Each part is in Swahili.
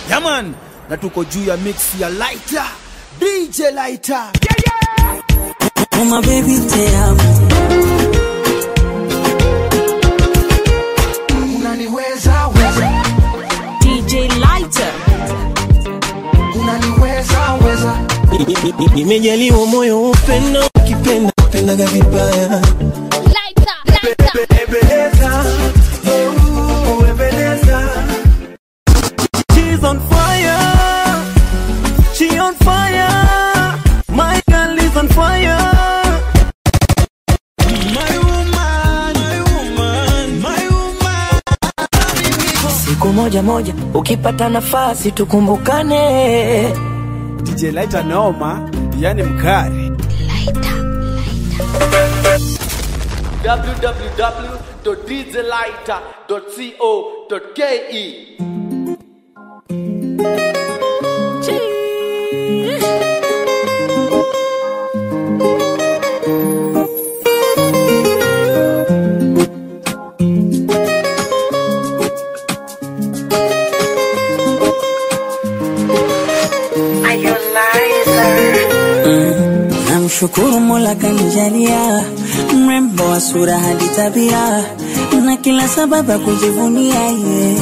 Yaman, na tuko juu ya mix ya Lighter, DJ Lighter. Oh my baby te amo Unaniweza weza, DJ Lighter. unaniweza weza, Nimejaliwa moyo wa upendo, ukipenda pendaga vibaya. Lighter, lighter. Ebeneza, oh, Ebeneza. She's on fire, she on fire, my girl is on fire. My woman, my woman, my woman. siku moja moja ukipata nafasi tukumbukane DJ Lighter noma, yani mkari. www.djlighter.co.ke namshukuru mola kanijalia mrembo wa sura hadi tabia na kila sababu ya kujivunia ye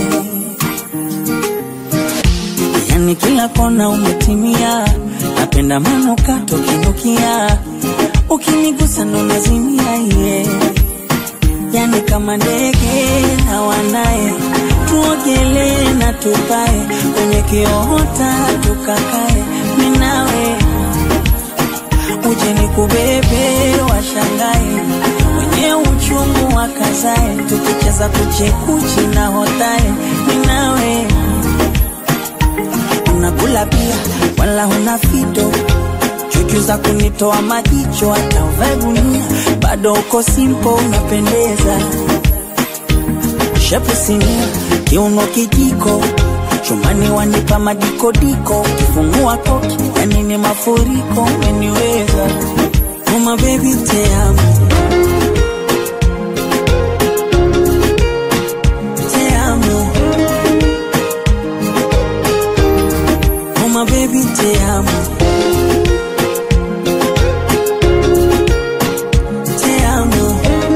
yani kila kona umetimia napenda manukato kinukia ukinigusa ndo nazimia ye yani kama ndege na wanaye tuogelee na tupae kwenye kiota tukakae minawe uje ni kubebe washangae wenye uchungu wakazae tukicheza kuchekuchi na hotae minawe unakula pia wala huna fito chuchu za kunitoa majicho hata uvae gunia bado uko simpo unapendeza shepu sinia kiuno kijiko chumani wanipa madikodiko kifungua koki yani ni mafuriko umeniweza uma bebi teamo teamo uma bebi teamo teamo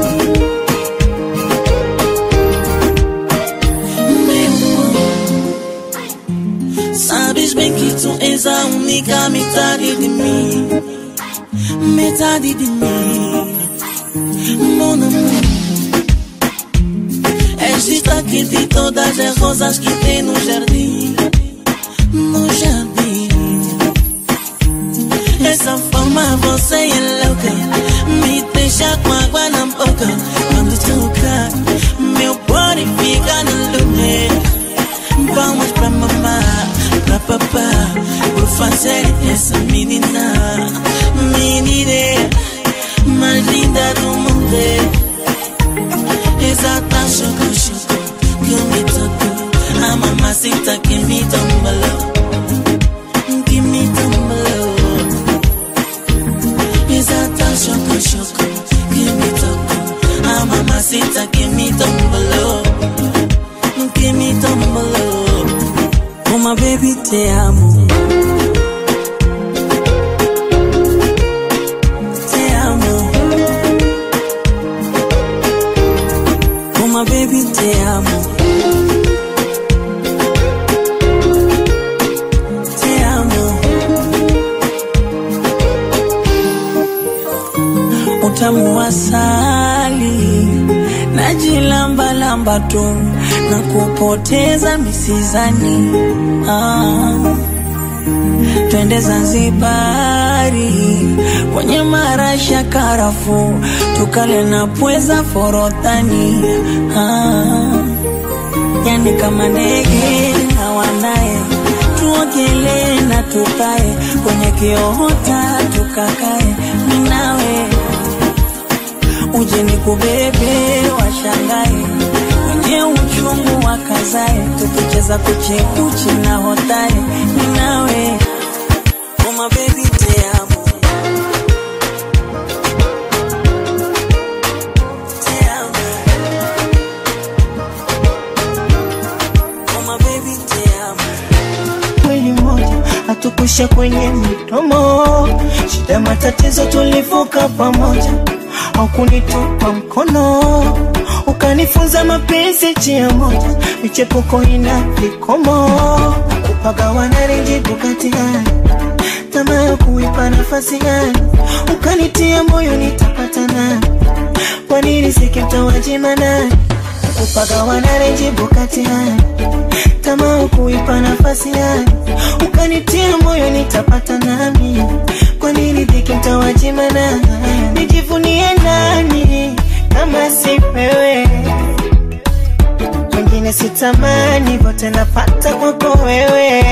Sabes bem que tu és a única metade de mim, metade de mim, mon amor. És destaque de todas as rosas que tem no jardim, no jardim. Essa forma você é louca, me deixa com água na boca. Quando toca, meu body fica no lugar. Vamos pra mamá, pra papá Por fazer essa menina Menina mais linda do mundo Exata choco choco Que me tocou A mamacita que me tombalou Que me tombalou Exata choco choco Que me tocou A mamacita que me tombalou Que me tombalou uma bebi teamo teamo uma bebi teamo teamo utamu wa asali najilambalamba tu na kupoteza misizani ah. twende Zanzibari kwenye marasha karafu tukale na pweza forodhani ah. yani kama ndege na wanaye tuogelee na tukae kwenye kiota tukakae minawe uje ni kubebe washangae wenye uchungu wakazae tukicheza kuchekuchi na hotae ninawe uma bebi teamo teamo uma bebi mwili mmoja hatukusha kwenye midomo, shida matatizo tulivuka pamoja, haukunitupa mkono ukanifunza mapenzi njia moja, michepuko ina vikomo, kupagawana renjibu kati gani tamaa ya kuipa nafasi gani, ukanitia moyo nitapata nani, kwa nini sikimtawajima nani, kupagawana renjibu kati gani tamaa kuipa nafasi gani, ukanitia moyo nitapata nami, kwa nini dhiki mtawajima nani, nijivunie nani kama si wewe, wengine sitamani, vote napata kwako wewe,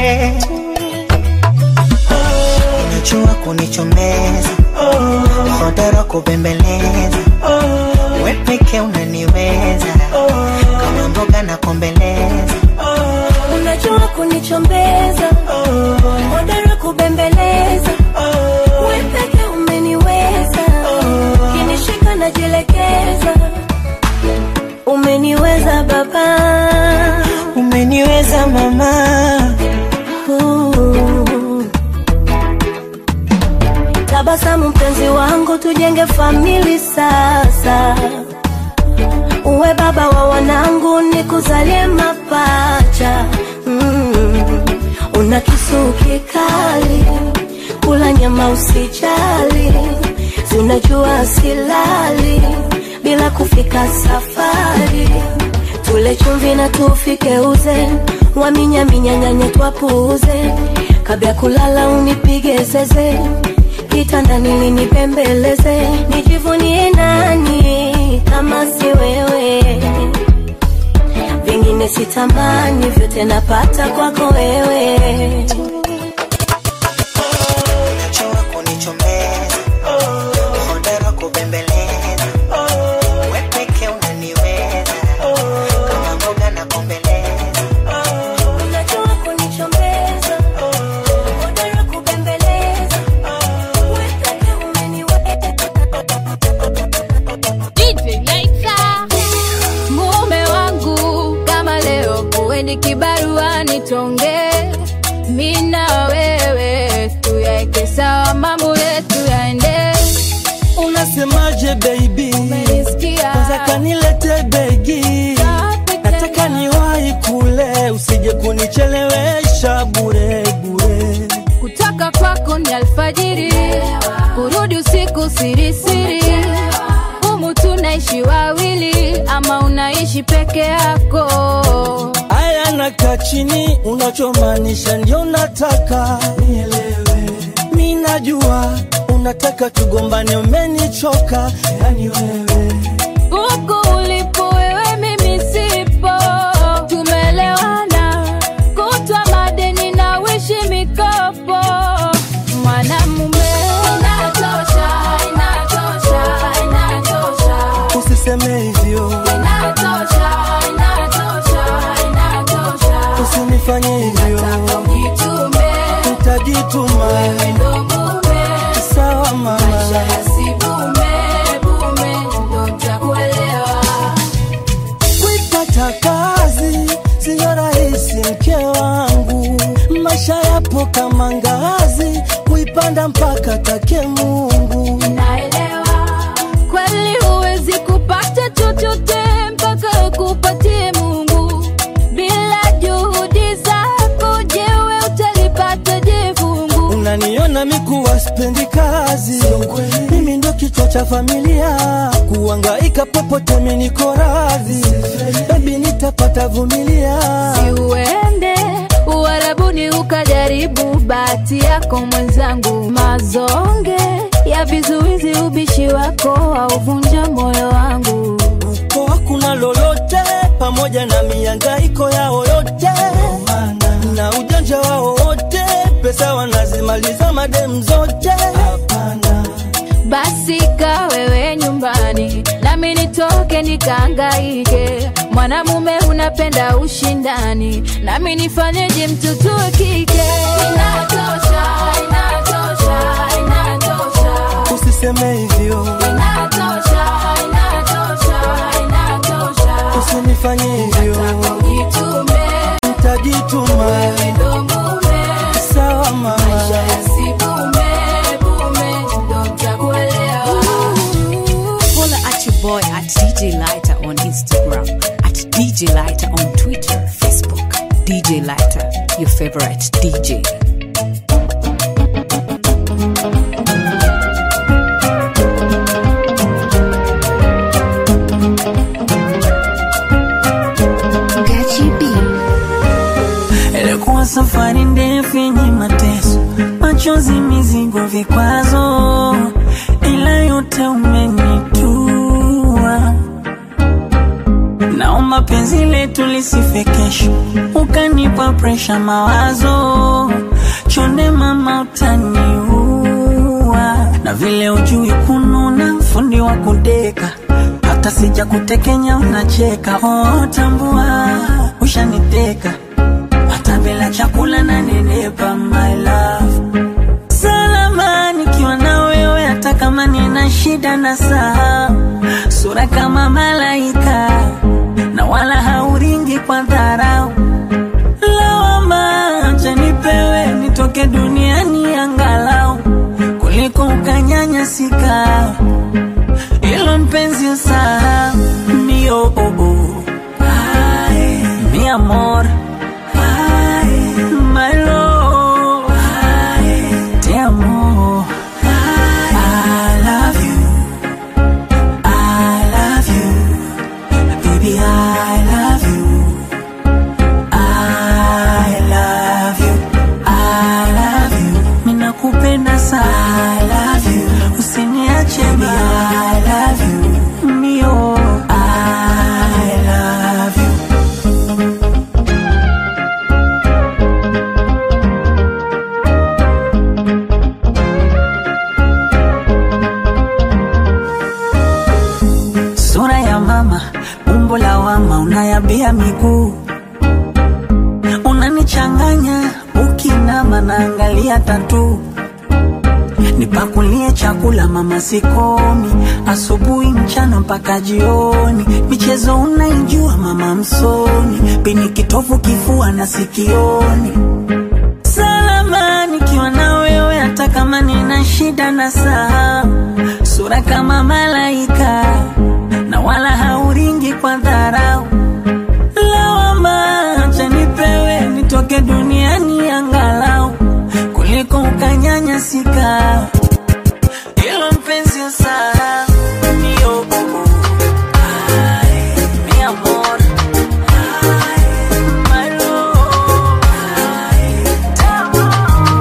unajua kunichomeza, hodara kubembeleza, we peke unaniweza, kama mboga na kombeleza unajua kunichombeza, hodara kubembeleza, wewe peke umeniweza, kinishika najielekeza, umeniweza baba, umeniweza mama, Uh. tabasamu mpenzi wangu, tujenge famili sasa, uwe baba wa wanangu, nikuzalie mapacha mm. Una kisu kikali, kula nyama usijali, si unajua silali bila kufika safari, tule chumvi na tufike uze, waminyaminyanyanye twapuuze, kabla ya kulala unipige zeze kitandani linipembeleze, nijivunie nani kama si wewe, vingine sitamani, vyote napata kwako wewe. unajua kunichomeza, hodara kubembeleza, we peke unaniweza, kama mboga na kombeleza, Unajua kunichombeza, hodari kubembeleza, wewe pekee umeniweza. DJ Laita. Mume wangu kama leo kuweni kibarua nitonge mina wewe tuyaeke sawa mambo yetu yaende unasemaje baby umenisikia kwanza kanilete begi nataka niwahi kule usije kunichelewesha bure bure kutoka kwako ni alfajiri kurudi usiku sirisiri humu tunaishi wawili ama unaishi peke yako aya nakaa chini unachomaanisha ndio nataka nielewe mi najua unataka tugombane umenichoka yani wewe huku ulipo wewe mimi sipo tumelewana kutwa madeni na wishi mikopo mwanamume inatosha inatosha inatosha usiseme hivyo inatosha inatosha inatosha usinifanye hivyo jitume utajituma wewe ndo mume sawa mama maisha yasibume bume ndo ntakuelewa kuipata kazi siyo rahisi mke wangu maisha yapo kama ngazi kuipanda mpaka take mungu naelewa kweli huwezi kupata chochote mpaka kupatie mungu bila juhudi zako jewe utalipata je fungu unaniona mikuwa spendi kazi mimi ndo kichwa cha familia kuangaika popote miniko radhi bebi nitapata vumilia si uende uharabuni ukajaribu bahati yako mwenzangu mazonge ya vizuizi ubishi wako auvunja moyo wangu uko hakuna lolote pamoja na miangaiko yao yote na ujanja wao wote pesa wanazimaliza madem zote hapana basi ka wewe nyumbani nami nitoke nikaangaike mwanamume unapenda ushindani nami nifanyeje mtoto wa kike inatosha inatosha inatosha usiseme hivyo inatosha inatosha inatosha usinifanye hivyo jitume mtaji utajituma wewe ndo mume sawa mama maisha yasibume bume ndo ntakuelewa Follow at your boy at DJ Lighter on Instagram, at DJ Lighter on Twitter, Facebook. DJ Lighter, your favorite DJ. Ilikuwa safari ndefu yenye mateso, machozi, mizigo, vikwazo, ila yote umenitua. Naomba penzi letu lisife kesho, ukanipa presha, mawazo chonde, mama, utaniua. Na vile ujui kununa, fundi wa kudeka, hata sija kutekenya unacheka. Oh, tambua ushaniteka hata bila chakula na nenepa my love salama nikiwa na wewe hata kama nina shida na saa sura kama malaika na wala hauringi kwa dharau lawama acha nipewe nitoke duniani angalau kuliko ukanyanyasika ilo mpenzi usahau ndio oh, oh. Ay, mi amor Ay, my love. Ay, te amo. I love you. I love you. Baby, I love you. I love you. I love you. Ninakupenda sana. I love you. Usiniache baby, I love you. Mio, I love you. sura ya mama, umbo la wama, unayabia miguu, unanichanganya ukinama, naangalia tatu nipakulie chakula mama, sikomi asubuhi, mchana mpaka jioni, michezo unaijua mama, msoni pini kitovu, kifua na sikioni salama nikiwa na wewe, hata kama nina shida na saa, sura kama malaika na wala hauringi kwa dharau. Lawama acha nipewe nitoke duniani angalau kuliko ukanyanyasika. Ilo mpenzi usahau ndio oh, oh. Ay, mi amor. Ay, my love. Ay, tamu.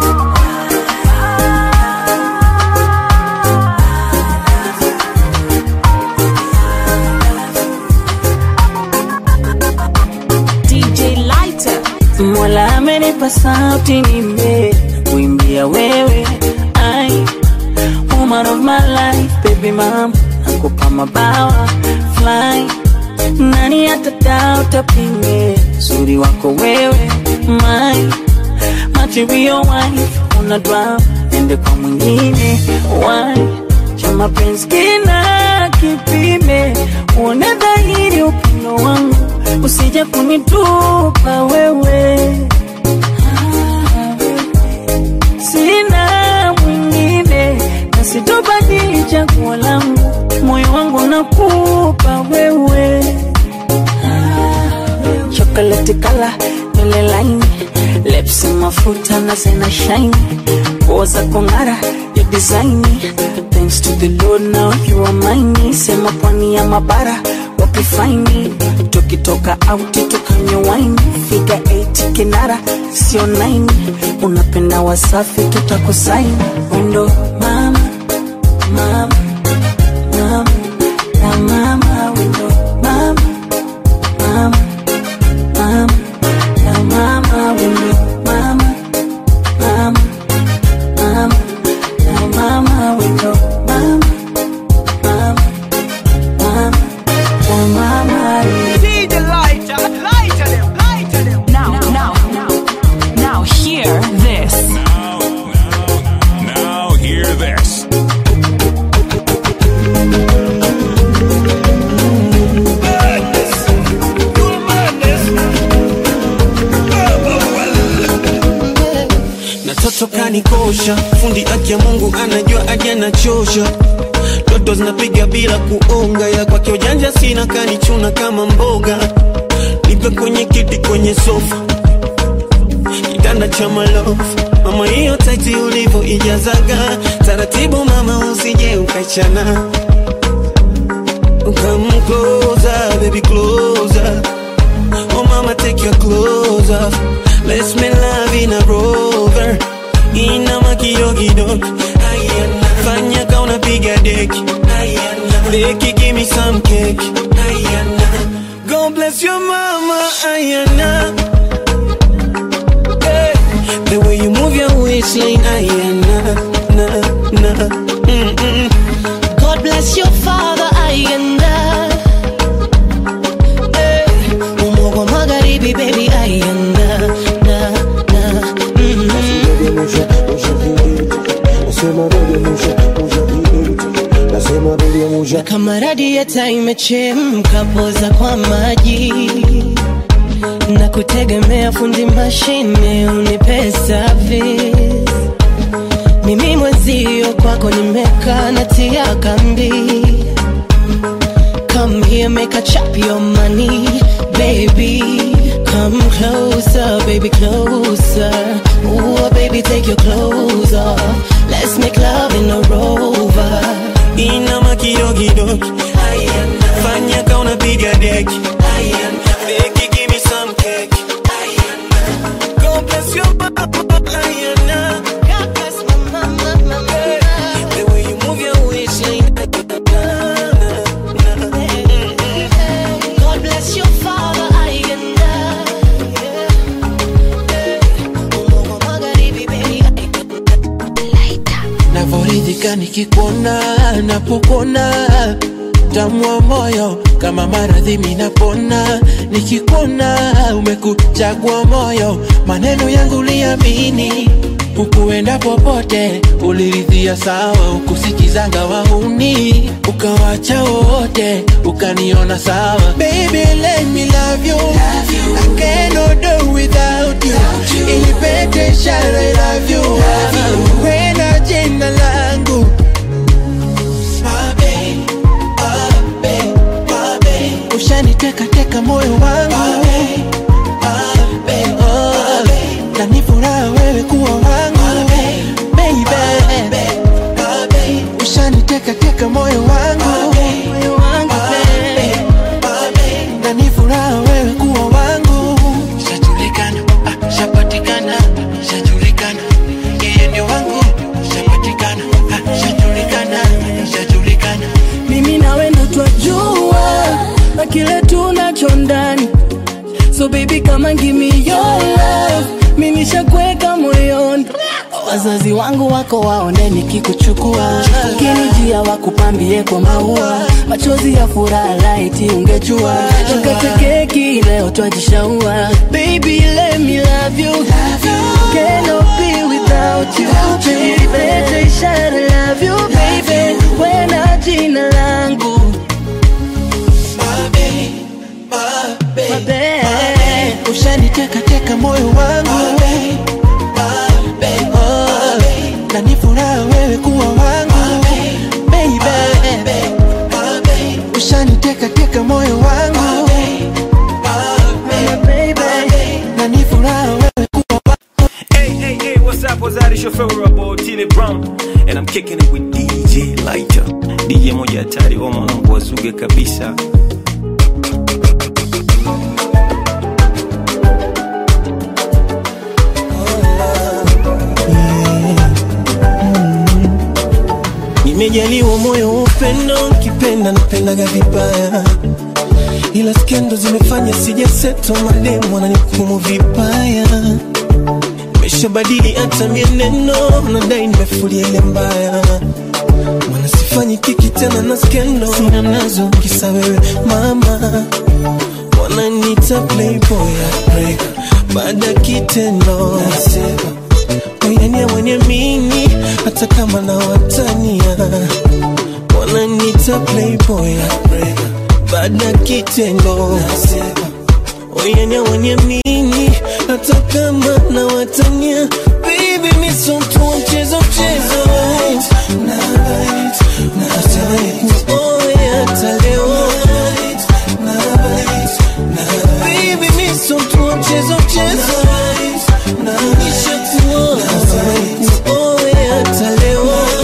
DJ Lighter. Mola amenipa sauti nime kuimbia wewe ai woman of my life baby mom nakupa mabawa fly nani atadao tapinge uzuri wako wewe my material wife una drama ende kwa mwingine why cha mapenzi kina kipime uone dhahiri upendo wangu usije kunitupa wewe sina mwingine na sitobadili chaguo langu moyo wangu nakupa wewe chocolate kala nywele laini lips mafuta na zena shine nguo za kung'ara ya design thanks to the lord now you are mine sema pwani ya mabara wapi faini tukitoka auti tukanywa wine figa 8 kinara sio 9 unapenda wasafi tutakusaini wendo mama mama mama na mama wendo mama mama mama na mama wendo mama mama mama na mama wendo mama mama mama na mama Now, now, now, now, hear this. Now, now, now, hear mtoto kanikosha fundi aki ya mungu anajua aje anachosha toto zinapiga bila kuonga ya kwake ujanja sina kanichuna kama mboga nipe kwenye kiti kwenye sofa kitanda cha malofu mama hiyo taiti ulivyo ijazaga taratibu mama usije ukachana Come closer, baby, closer. Oh, mama, take your clothes off. Let's make love in a rover. Ina makidogo Ayana. Fanya ka unapiga deki Ayana. Deki, give me some cake Ayana. God bless your mama Ayana. Hey. The way you move your waistline Ayana. Na, na. Mm-mm. God bless your father Ayanda hey. Umogo magharibi baby Ayanda na, na, mm. Na kama radieta imechemka poza kwa maji na kutegemea fundi mashine unipe service mimi mwenzio kwako nimekaa natia kambi come here make a chop your money baby come closer baby closer Ooh, baby take your clothes off let's make love in a rover Ina makidogo Fanya ka unapiga deki Deki, give me some cake God bless your mama Ayana. God bless my mama, mama. The way you move your waistline God bless your father Ayanda Umogo magharibi baby navoridhika nikikuona napokuona tamwa moyo kama maradhi minapona nikikuona umekuchagua moyo maneno yangu liamini ukuenda popote uliridhia sawa ukusikizanga wahuni ukawacha wote ukaniona sawa Baby, let me love you. I cannot do without you. Ilipete ishara I love you. Wena jina langu Mabe, mabe, mabe. ushaniteka teka moyo wangu Oh, na ni furaha wewe kuwa wangu Baby, ushaniteka teka moyo wangu Moyo wangu, babe. na ni furaha wewe kuwa wangu shajulikana ah, shapatikana shajulikana yeye ndio wangu shapatikana ah, shajulikana shajulikana mimi nawe ndo twajua na kile tunacho ndani so baby kama give me your love mi nishakweka moyoni wazazi wangu wako waone nikikuchukua kinijia wakupambie kwa maua machozi ya furaha laiti ungejua tukate keki leo twajishaua baby let me love you cannot be without you Nilipete ishara love you baby wena jina langu Mabe. ushaniteka teka moyo wangu Oh, na ni furaha wewe kuwa wangu Baby. ushaniteka teka moyo wangu na ni furaha wewe kuwa Hey, hey, hey, what's up? What's that? It's your favorite boy, Tini Brown. And I'm kicking it with DJ Lighter. DJ moja hatari, wa mwanangu wazuge kabisa. Nimejaliwa moyo wa upendo, kipenda napendaga vibaya, ila skendo zimefanya sijaseto, mademu wananihukumu vibaya. Nimeshabadili hata mienendo, nadai nimefulia ile mbaya, maana sifanyi kiki tena na skendo, sina nazo kisa wewe mama, wananiita playboy heartbreaker, baada ya kitendo nasema Wayania waniamini hata kama na watania wananiita playboy heartbreaker, baada ya kitendo nasema Wayania waniamini hata kama na watania baby mi so mtu wa mchezo mchezo Oe hata leo Baby mi so mtu wa mchezo mchezo Nishakuoa Oe hata leo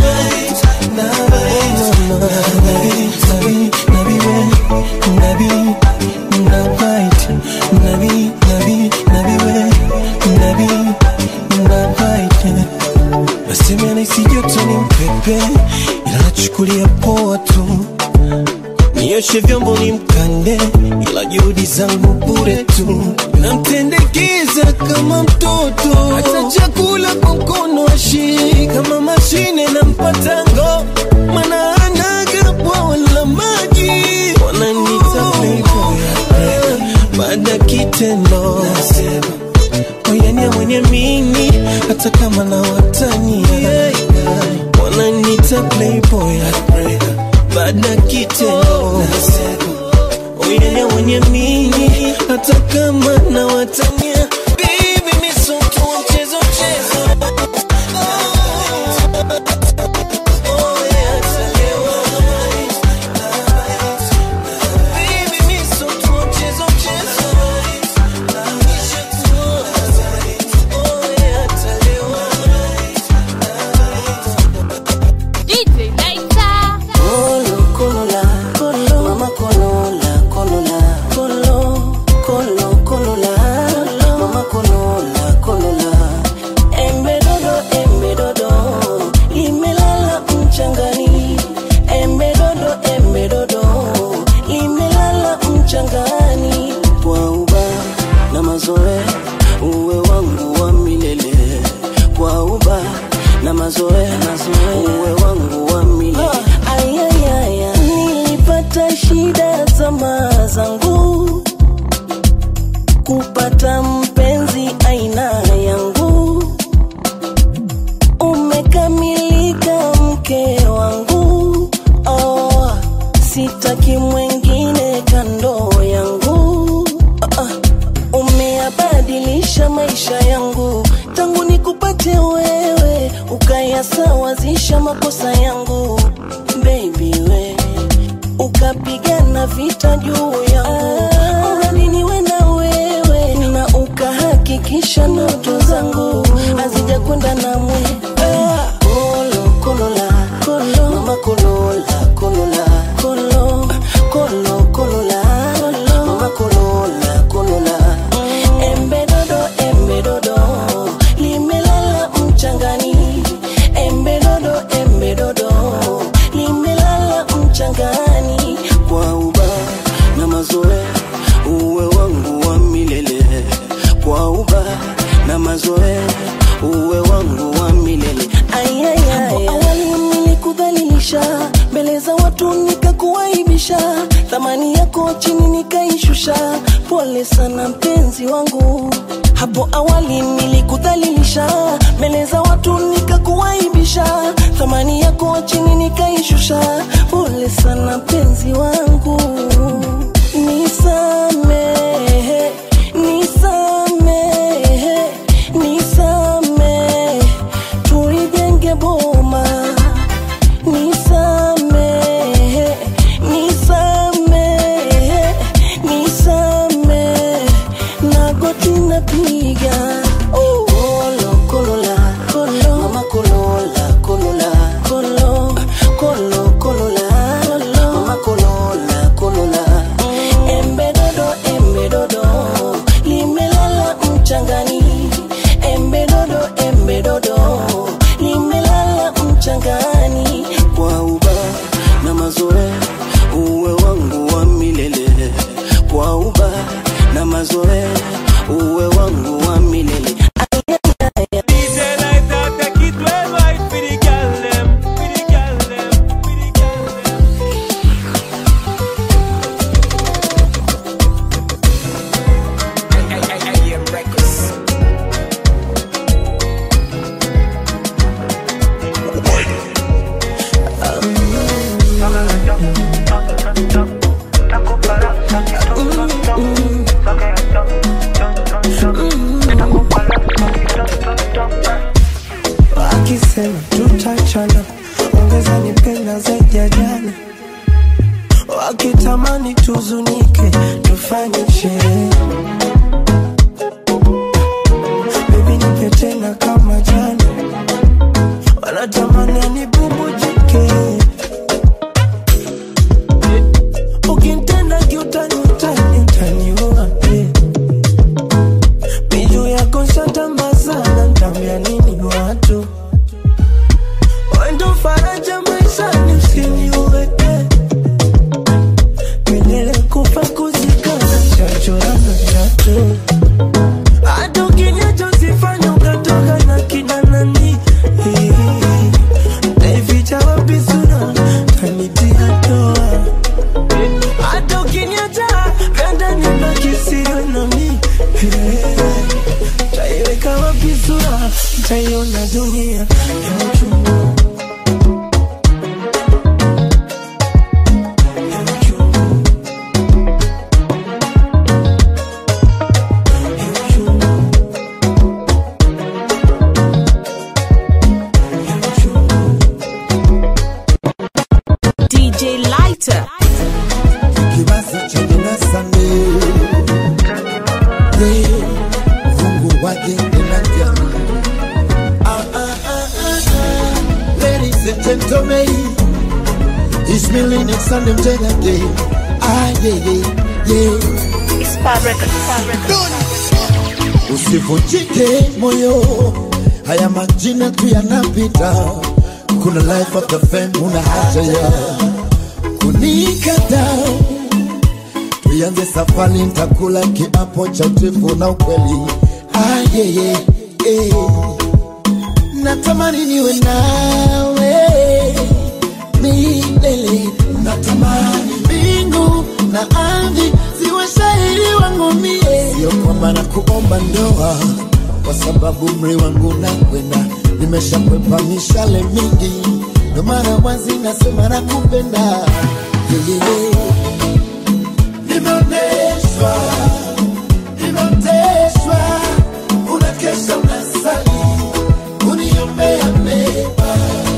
Nasema naisi joto ni mpepe, ila nachukulia poa tu. Nioshe vyombo ni mkande, ila juhudi zangu bure tu. Namtendekeza kama mtoto, hata chakula kwa mkono ashii kama mashine na mpatango, mana anaga bwawa la maji. Wananiita playboy, baada ya kitendo nasema oyania mwenye mimi hata kama na watania wananita playboy baada ya kitendo oyania mwenye mimi hata kama na watania Baby, mi so mtu wa mchezo mchezo Oh, yeah, hata leo. Baby, mi so mtu wa mchezo mchezo DJ Laita. Kolo, kolola, kolo, mama kolola, kolola, kolo, kolo, kolola, mama kolola, kolola. Embe dodo, embe dodo, limelala mchangani. Embe dodo, embe dodo, limelala mchangani. Kwa uba na mazoea, uwe wangu wa milele. Kwa uba na mazoea, uwe wangu wa milele. Ayayaya, nilipata shida zama zangu kupata mpenzi aina yangu. Umekamilika mke wangu, oh, sitaki mwengine kando yangu. Ah, ah, umeyabadilisha maisha yangu tangu nikupate wewe, ukayasawazisha makosa yangu baby we ukapigana vita juu yangu mradi niwe na wewe na ukahakikisha ndoto zangu hazijakwenda na mwe Ah, kolo kolola kolo mama kolola kolola kolo kolo kolola mama kolola kolola embe dodo embe dodo limelala mchangani embe dodo embe dodo limelala mchangani kwa uba na mazoea uwe wangu wa milele kwa uba na mazoea uwe wangu wa milele Ayayaya. Hapo awali nilikudhalilisha mbele za watu nikakuaibisha thamani yako chini nikaishusha pole sana mpenzi wangu hapo awali nilikudhalilisha mbele za watu nikakuaibisha thamani yako chini nikaishusha pole sana mpenzi wangu nisamehe nisamehe nisamehe tulijenge boma nisamehe nisamehe nisamehe nagoti napiga kolo kolola kolo mama kolola kolola kolo kolo kolola mama kolola kolola wananipenda kama jana wanatamani anibubujike ukintenda kiutani utani utaniua eh. miju yako shatamba sana ntambia nini watu wendo faraja maishani usiniue eh. milele kufa kuzikana chachorana chatu hata ukiniacha usifanye ukatoka na kina nani Eh, naificha wapi sura kanitia toa hata ukiniacha ganda nibaki siwe nami Eh, taiweka wapi sura taiona dunia ya uchungu DJ Lighter. kibasi chenye nasame ye mungu wajenge na jamii Ah, ah, ah, ah, ah. ladies and gentlemen it's me Linux and them Jada Day ah yeah yeah yeah It's Fabric, Fabric. usivunjike moyo haya majina tu yanapita kuna life of the fame una haja ya kunikata tuianze safari ntakula kiapo cha utifu na ukweli ah, yeah, yeah, yeah. natamani niwe nawe milele natamani mbingu na ardhi ziwe shahidi wangu mie sio kwamba na kuomba ndoa kwa sababu mri wangu nakwenda nimeshakwepa mishale mingi ndo mara wazi nasema nakupenda yeah, yeah, yeah. nimeoneshwa nimeoteshwa unakesha unasali uniombea mema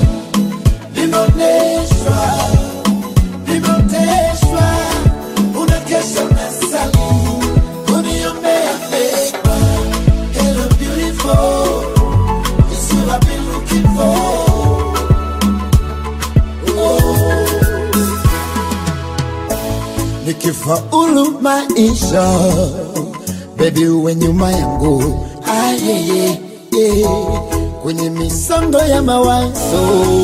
nimeoneshwa nimeoteshwa unakesha unasali uniombea mema hello beautiful it's you I've been looking for nikifaulu maisha bebi uwe nyuma yangu ah, yeah, yeah, yeah. kwenye misongo ya mawazo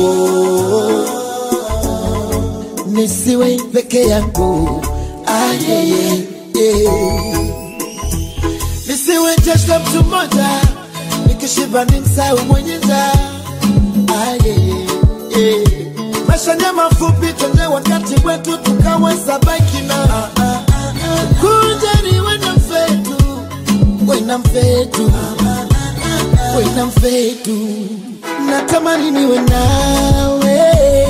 nisiwe peke yangu ah, yeah, yeah, yeah. nisiwe jeshla mtu mmoja nikishiba ni msau mwenye njaa ah, yeah, yeah, yeah. maisha ni mafupi twende wakati wetu tukaweza baki na kunja ni wena mfetu wena mfetu wena mfetu natamani niwe nawe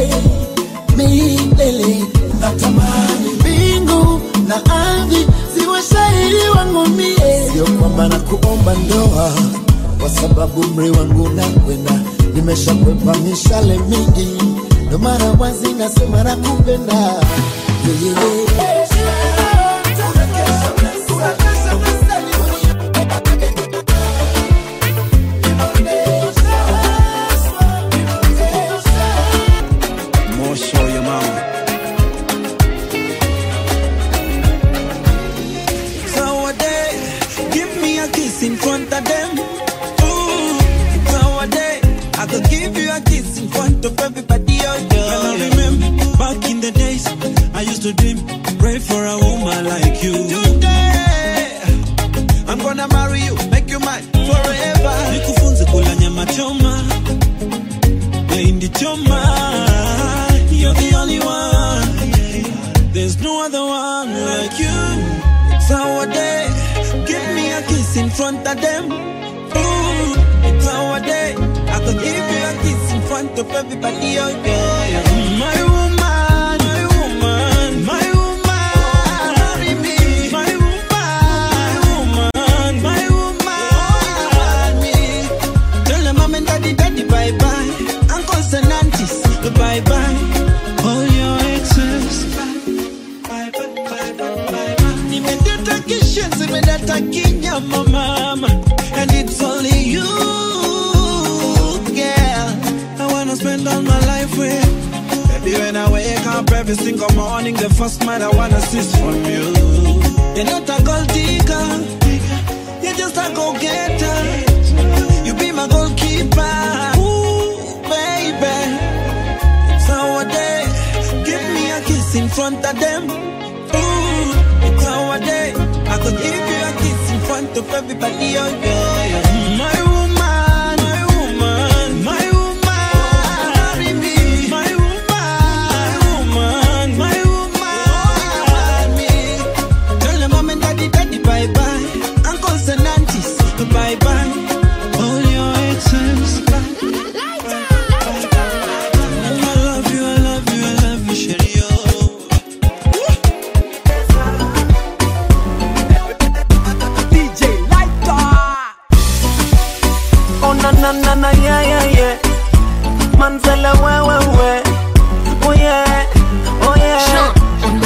milele natamani mbingu na ardhi ziwe shahidi wangu mie sio kwamba na kuomba ndoa kwa sababu mri wangu nakwenda nimeshakwepa mishale mingi ndo mara wazi nasema nakupenda yeah, yeah, yeah. More show your mama. Nowadays, give me a kiss in front of them. Ooh, nowadays, I could give you a kiss in front of everybody out there. And I remember back in the days, I used to dream, pray for a woman like you. Today, I'm gonna marry you, make you mine forever. Nikufunze kula nyama choma, mahindi choma. You're the only one. There's no other one like you. It's our day. Give me a kiss in front of them. Ooh, it's our day. I could give you a kiss in front of everybody out there. My woman, my woman, my woman. Marry me. My woman, my woman, me. Tell them mom and daddy, daddy, bye bye. Uncles and aunties, bye bye. All your exes, bye bye, bye bye, bye bye. Nimedata kisha, zimedata kinyama mama, and it's only you. Every single morning, the first man I wanna see is from you. You're not a gold digger, you're just a go getter. You be my goalkeeper, ooh, baby. So a day, give me a kiss in front of them. Ooh, it's our day. I could give you a kiss in front of everybody. Oh, yeah, yeah. My woman, my woman, my woman, marry me. My woman, my woman, my woman, me. Tell them mom and daddy, daddy, bye bye. Uncles and aunties, bye bye. All your exes, I love you, I love you, I love you, Sherry. DJ Lighter. Oh na na na na yeah yeah yeah. Manzala we we we. Oh yeah, oh yeah.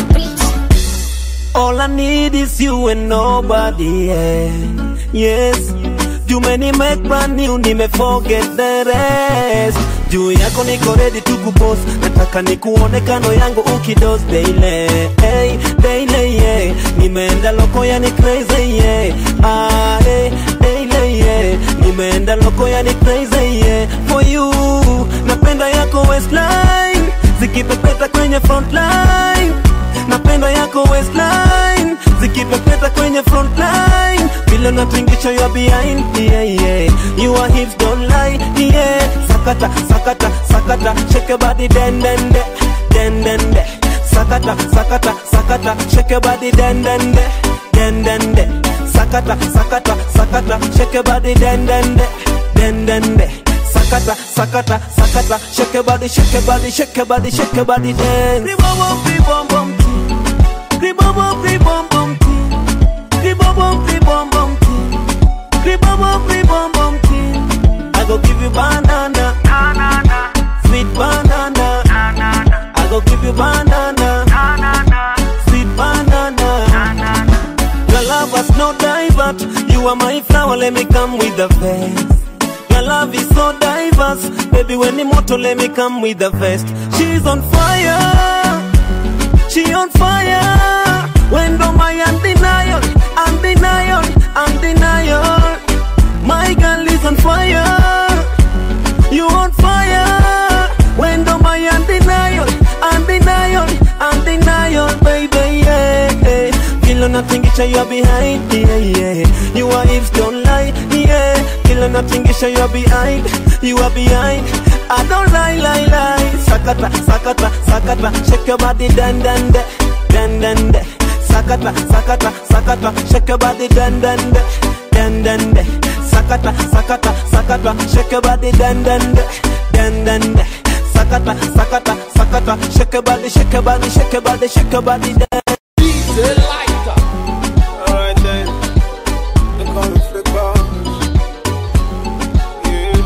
All I need is you and nobody else. Yes. Juu make brand new, nime forget the rest. Juu yako niko ready to kupost, nataka nikuone kando yangu ukidos daily, hey, daily, yeah. Nimeenda loko yani crazy, yeah. Ah, hey, daily, yeah. Nimeenda loko yani crazy, yeah. For you, napenda yako waistline, zikipepeta kwenye frontline napenda yako waistline zikipepeta kwenye frontline vile natingisha you are behind yeah, yeah. your hips don't lie yeah. sakata sakata sakata shake your body den den de den den de sakata sakata sakata shake your body den den de den den de sakata sakata sakata shake your body den den de den den de sakata sakata sakata shake your body shake your body shake your body shake your body dance Ribom, ribom, bom, Ribom, ribom, bom, Ribom, ribom, bom, Ribom, ribom, bom, I go give you banana, sweet banana. I go give you banana, sweet banana. Your love was no divert. You are my flower, let me come with the vest. Your love is so diverse. Baby, when the motor, let me come with the vest. She's on fire. She on fire. When do my undenial, undenial, undenial. My girl is on fire. You on fire. When do my undenial, undenial, undenial, baby, yeah. yeah. Kilo natingisha you are behind, yeah, yeah. You are hips don't lie, yeah. Kilo natingisha you are behind, you are behind. I don't lie, lie, lie. Sakata, sakata, sakata, shake your body, dan, dan, de, dan, dan, de. Sakata, sakata, sakata, shake your body, dan, dan, de, dan, dan, de. Sakata, sakata, sakata, shake your body, dan, dan, de, dan, dan, de. Sakata, sakata, sakata, shake your body, shake your body, shake your body, shake your body, dan. Alright then, they call me Flick Boss. Yeah.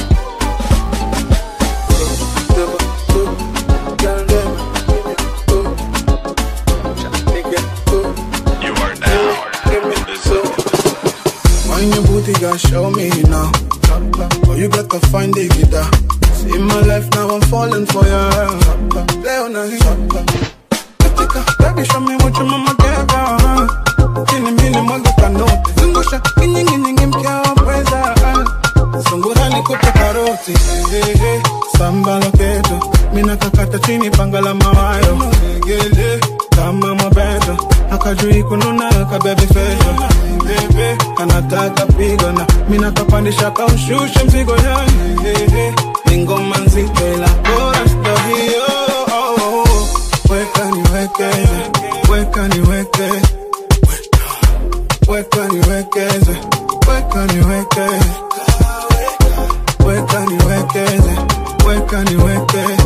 Never stood, girl, them. Stood. Nigga, stood. You are now. Give me the soul. Mind your booty, girl, show me now. Oh, you got to find the guitar. See my life now, I'm falling for you. Play on the hit. Baby, show me what your mama gave you. Chini mili mwaga kanote. Zungusha, kinyiginyigi mkia wa pweza. Sungura nikupe karoti. Hey, hey, hey. Samba loketo. Mina kakata chini panga la mawayo. Legele, kama mwabeto. Akajui kununa kabebi fejo. Bebe, anataka pigo na mina kapandisha kaushushe mzigo ya. Hey, hey, hey. Ni ngoma nzito ila bora sto hiyo. Oh, oh, oh. Weka niwekeze, weka niwekeze, weka niwekeze, weka niwekeze, weka niwekeze, weka niwekeze,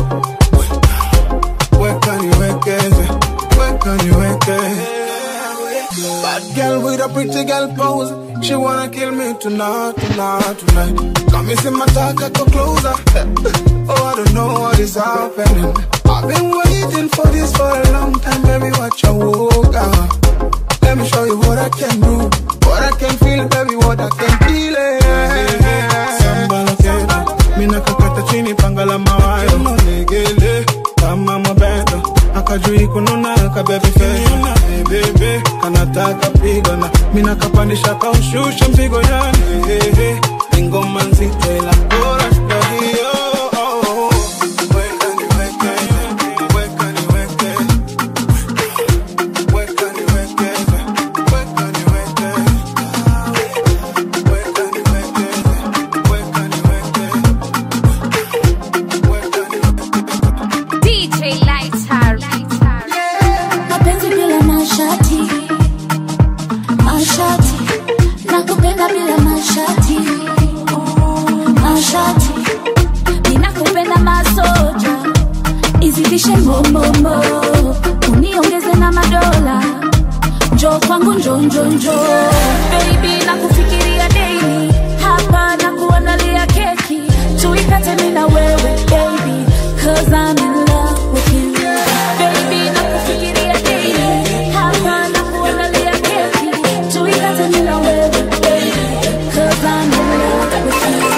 weka niwekeze, weka niwekeze. Bad girl with a pretty girl pose. She wanna kill me tonight, tonight, tonight. Got me see my talk, I go closer. Oh, I don't know what is happening. I've been waiting for this for a long time, baby. Watch your walk out. Let me show you what I can do, what I can feel, baby, what I can feel. Samba loketo, mina kakata chini panga la mawayo. Legele, kama mabeto, ka baby face hey, baby kanataka pigana mina kapandisha kaushusha mzigo yani hey, hey, hey. ingoma nzito ila bora ndo hiyo oh, oh. Weka niweke, weka niweke, weka niweke, weka niweke, weka niweke, weka niweke. DJ Lighter. mapenzi bila mashati mashati nakupenda bila mashati mashati ninakupenda masoja izidishe mbombomo uniongeze na madola njo kwangu njo njo njo baby nakufikiria daily hapa na kuandalia keki tuikate mi na wewe baby cause I'm in love with you baby nakufikiria daily hapa na kuandalia keki tuikate mi na wewe baby cause I'm in love with you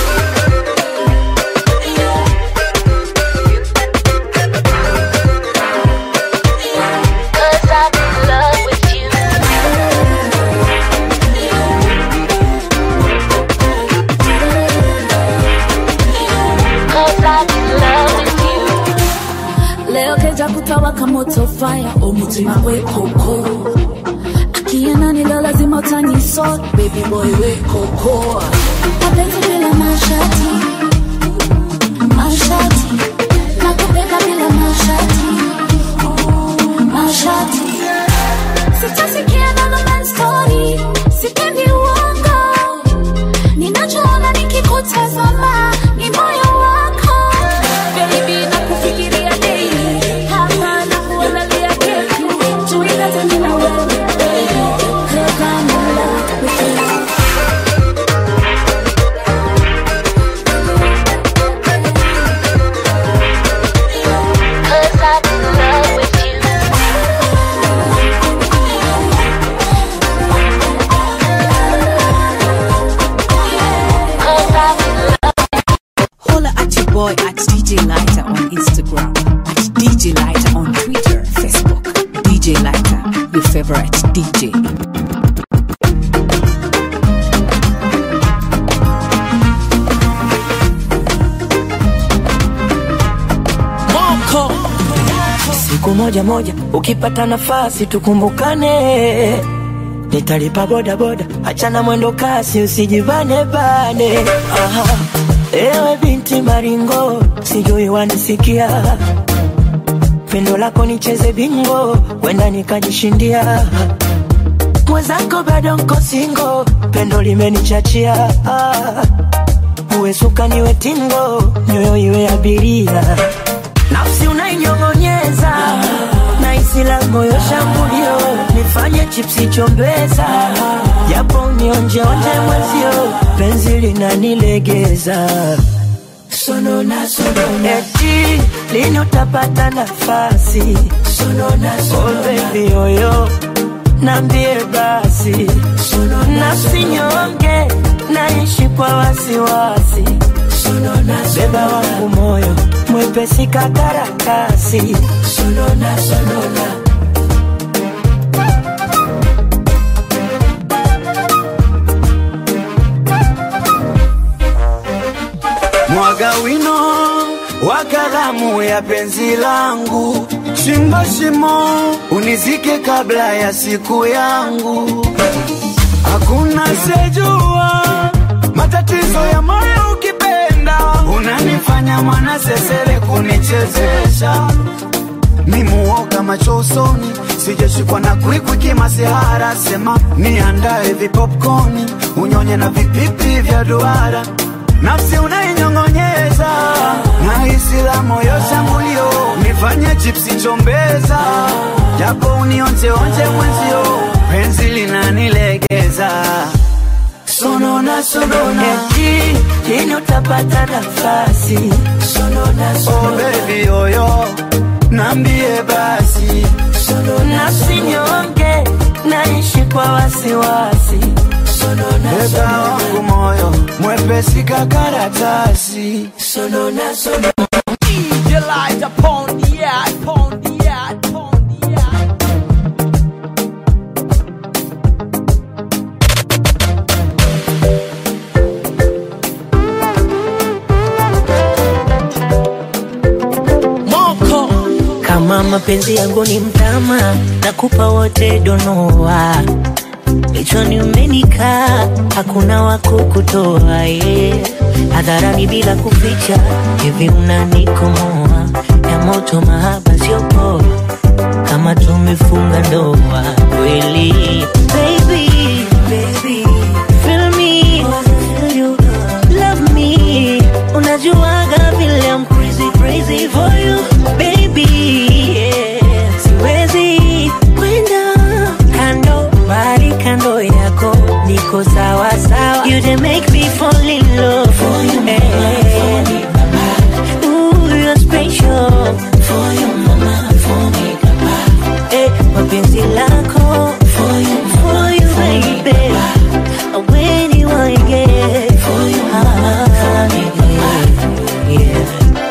Cause I'm in love with you. Cause I'm in love with you. Leo keja kutawaka moto fire omutima we koko akiena nilo lazima utanisort baby boy we koko mapenzi bila mashati mashati nakupenda bila mashati mashati sitasikia another man's story sipendi uongo ninachoona nikikutazama ni moyo wako baby nakufikiria daily hapa na kuandalia keki tuikate mimi na wewe baby cause I'm in love with you Cause I'm in love with you. Cause I'm in love. Holla at your boy at DJ Lighter on Instagram, at DJ Lighter on Twitter, Facebook. DJ Lighter, your favorite DJ. moko siku moja moja ukipata nafasi tukumbukane nitalipa bodaboda achana mwendo kasi usijibane bane Aha. ewe binti maringo sijui wanisikia pendo lako nicheze bingo wenda nikajishindia mwenzako bado nko singo pendo limenichachia ah. uwe suka niwe tingo nyoyo iwe abiria nafsi unainyong'onyeza na isi la moyo shambulio nifanye chipsi chombeza japo unionjeonje mwezio penzi linanilegeza sonona sonona eti lini utapata nafasi sonona sonona oh baby yoyo nambie basi nafsi nyonge naishi kwa wasiwasi beba wangu moyo mwepesi kakarakasi sonona sonona mwaga wino wa kalamu ya penzi langu, chimba shimo unizike kabla ya siku yangu. Hakuna sejua matatizo ya moyo ukipenda, unanifanya mwana sesere kunichezesha mimuoga macho usoni, sijashikwa na kwikwi kimasihara, sema niandae vipopkoni, unyonye na vipipi vya duara nafsi unainyong'onyeza na hisi la moyo shambulio, nifanye chipsi chombeza, japo unionjeonje mwenzio, penzi linanilegeza sonona sonona eti lini utapata nafasi sonona sonona oh baby yoyo nambie basi nafsi nyonge naishi kwa wasiwasi sonona beba wangu moyo mwepesi kakaratasi sonona sonona DJ light upon the air, upon the air, upon the air. mapenzi yangu ni mtama nakupa wote donoa kichwani umenikaa hakuna wakukutoa yeah. hadharani bila kuficha hivi unanikomoa ya moto mahaba sio poa kama tumefunga ndoa kweli baby, baby, feel me, feel you, love me unajuaga vile I'm crazy crazy for you baby yeah. siwezi kwenda kando bali kando yako niko sawa sawa you dey make me fall in love for you yeah. Ooh, you're special for you mama for me eh, mapenzi lako for you for you baby when you want get for you mama for me yeah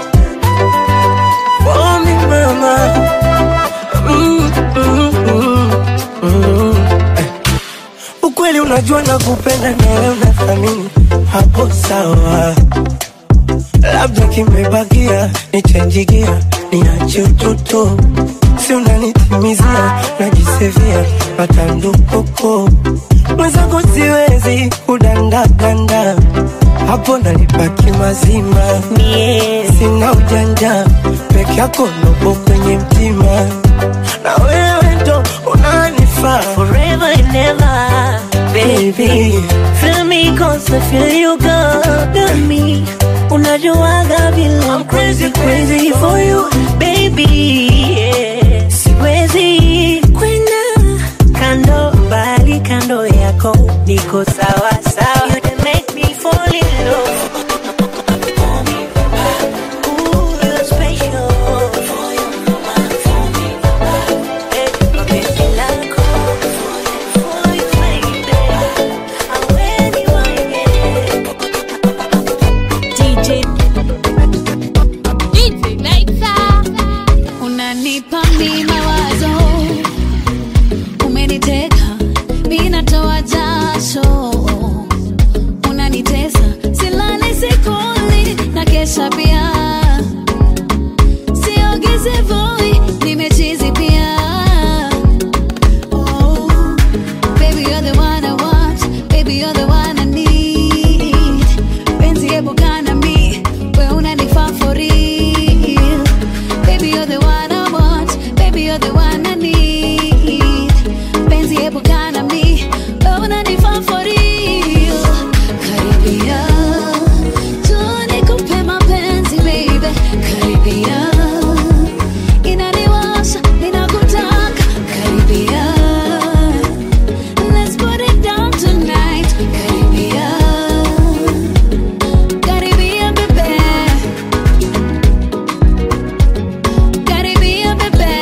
For me, mama. Mm, mm, mm, mm. Eh. Ukweli unajua nakupenda na wewe unathamini hapo sawa, labda kimebakia nichenjigia niache utoto, si unanitimizia najisevia matandukoko mwenzako siwezi kudandadanda hapo nalipaki mazima yeah. sina ujanja peke yako nopo kwenye mtima na wewe ndo unanifaa forever and ever, baby. Feel me cause I feel you got me. Unajuaga vile I'm crazy crazy for you, baby. Yeah. Siwezi kwenda kando bali kando yako niko sawa sawa. You dey make me fall in love. Ooh, you're special. Eh, mapenzi lako. DJ DJ Later unanipa mi mawazo umeniteka mi natoa jasho unanitesa silali sikuli na kesha pia siogeze voi nimechizi pia oh. Baby, you're the one I want. Baby, you're the one I need. Penzi hebu kana mi, we unanifaa for real. Baby, you're the one I want. Baby, you're the one I need. Penzi hebu kana mi, we unanifaa for real. Karibia, tu nikupe mapenzi, baby. Karibia, inaniwasha, ninakutaka. Karibia. Let's put it down tonight. Karibia, karibia bebe, karibia bebe.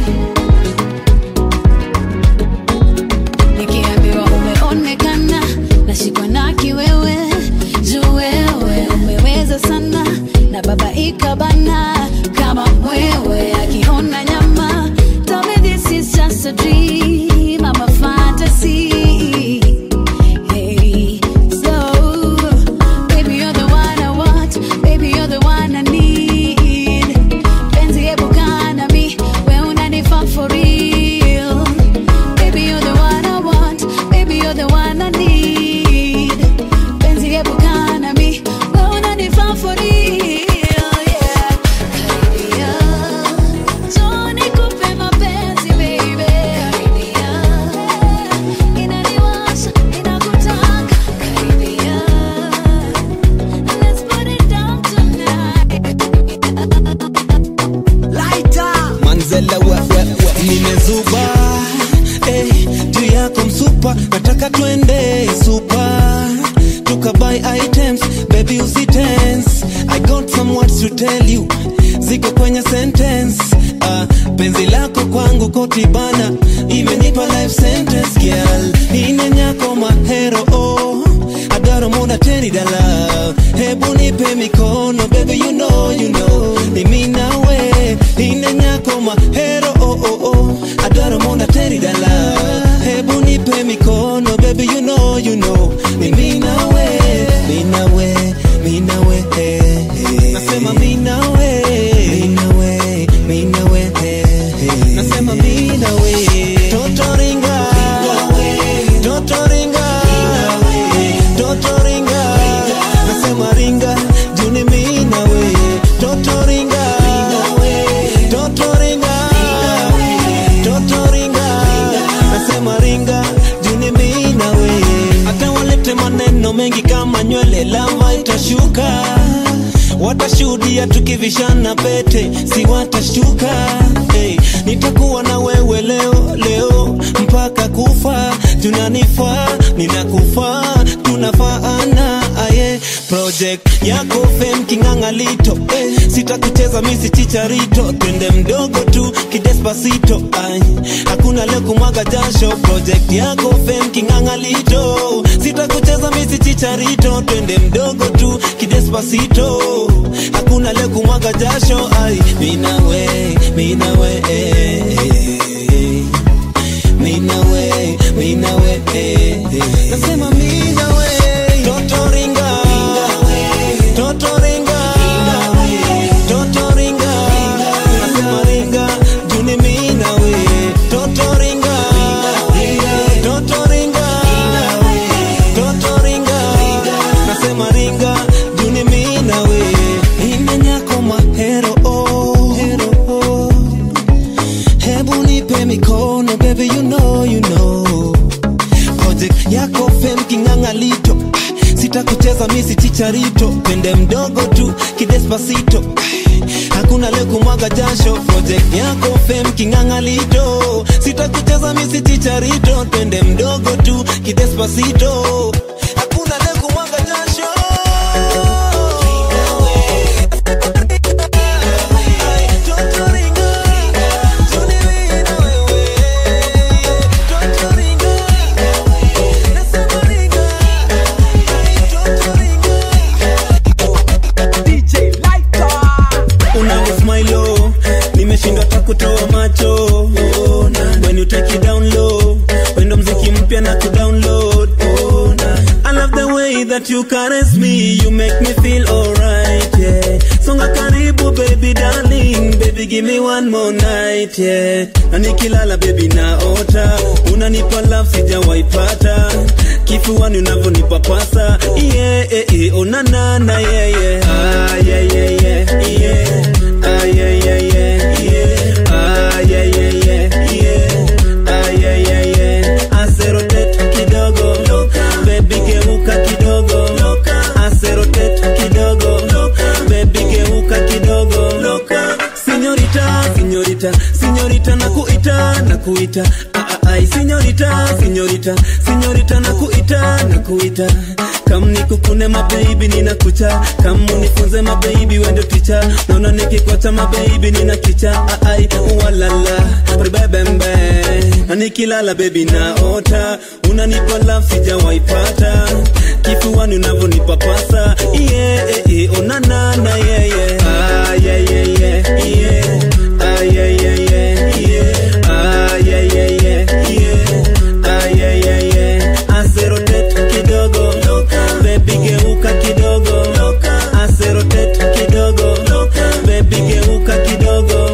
Nikiambiwa umeonekana, nashikwa na kiwewe, juu wewe umeweza sana, na baba ikabana kama mwewe akiona nyama. Tell me this is just a dream, I'm a fantasy. Hey, so baby you're the one I want, baby you're the one I need. Penzi hebu kaa na mi, we unanifaa for real. Baby you're the one I want, baby you're the one I need. Penzi hebu kaa na mi, we unanifaa for real. Yeah. Karibia, njoo nikupe mapenzi baby. Karibia, inaniwasha, inakutaka. Karibia, let's put it down tonight. manzela wa, wa, wa. nimezuba eh, juu yako msupa nataka twende supa tukabuy items baby usitense i got some words to tell you ziko kwenye sentence uh, penzi lako kwangu kotibana imenipa life sentence girl inenyako mahero oh. adaro muda teni dala hebu nipe mikono baby you know you know ni mimi nawe inenyako mahero oh, oh, oh. adaro muda teni dala hebu nipe mikono baby you know you know ni mimi nawe mimi nawe mimi nawe eh, eh. nasema mimi nawe mimi nawe mimi nawe eh. nasema ringa juni mi na we toto ringa toto ringa toto ringa nasema ringa juni mi na we hata walete maneno mengi kama nywele lava itashuka watashuhudia tukivishana pete si watashtuka hey, nitakuwa na wewe leo leo mpaka kufa tunanifaa ninakufaa tunafaana aye project yako fem king'ang'alito eh, sitakucheza misi chicharito twende mdogo tu kidespasito ay, hakuna leo kumwaga jasho project yako fem king'ang'alito sitakucheza misi chicharito twende mdogo tu kidespasito hakuna leo kumwaga jasho ay, minawe minawe eh, eh, minawe minawe eh, eh. nasema minawe toto ringa toto ringa toto ringa nasema ringa juni minawe toto ringa toto ringa toto ringa nasema ringa juni minawe imenyako mahero oh. hero oh. hebu nipe mikono baby you know you know project yako fem king'ang'alito Ah, sitakucheza misi chicharito pende mdogo tu kidespasito Ah, hakuna leo kumwaga jasho project yako fem king'ang'alito sitakucheza misi chicharito pende mdogo tu kidespasito hakuna leo kumwaga jasho unanismailo nimeshindwa takutoa macho oh, nah. when you take it down low wendo mziki mpya na kudownload oh, nah. I love the way that you caress me you make me feel alright yeah songa karibu baby darling baby give me one more night yeah na nikilala baby naota unanipa love sijawaipata kifuani unavyonipa pasa yeah, yeah, yeah. onanana yeah, yeah. Ah, yeah, yeah, yeah, yeah. Ah, yeah, yeah, yeah, yeah. Ah, yeah, yeah, yeah, yeah. Ah, yeah, yeah, yeah. Aserotet kidogo baby geuka kidogo Aserotet kidogo baby geuka kidogo Sinyorita, sinyorita, sinyorita na kuita na kuita Ah, ah, ai sinyorita, sinyorita, sinyorita na kuita na kuita kam nikukune mababy ninakucha kam unifunze mababy wendo ticha naona nikikwacha mababy nina kicha Ah, ai walala ribebembe na nikilala baby naota unanipa love sijawaipata kifuani unavyonipa pasa yeah, eh, eh, onanana yeah, yeah. Ah, yeah, yeah, yeah, yeah. Ah, yeah, yeah, yeah, yeah. Ah, yeah, yeah, yeah, yeah. Ah, yeah, yeah, yeah. Aserotet kidogo baby geuka kidogo Aserotet kidogo baby geuka kidogo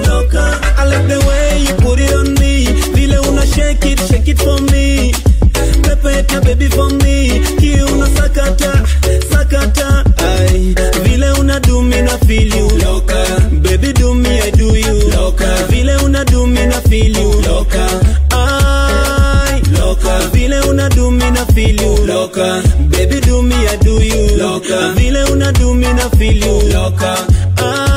I like the way you put it on me vile una shake it shake it for me pepeta baby for me kiuna sakata sakata ai vile una do me na feel you loka baby do me I do you loka vile una do me na feel you loka ai loka vile una do me na feel you loka baby do me I do you loka vile una do me na feel you loka ai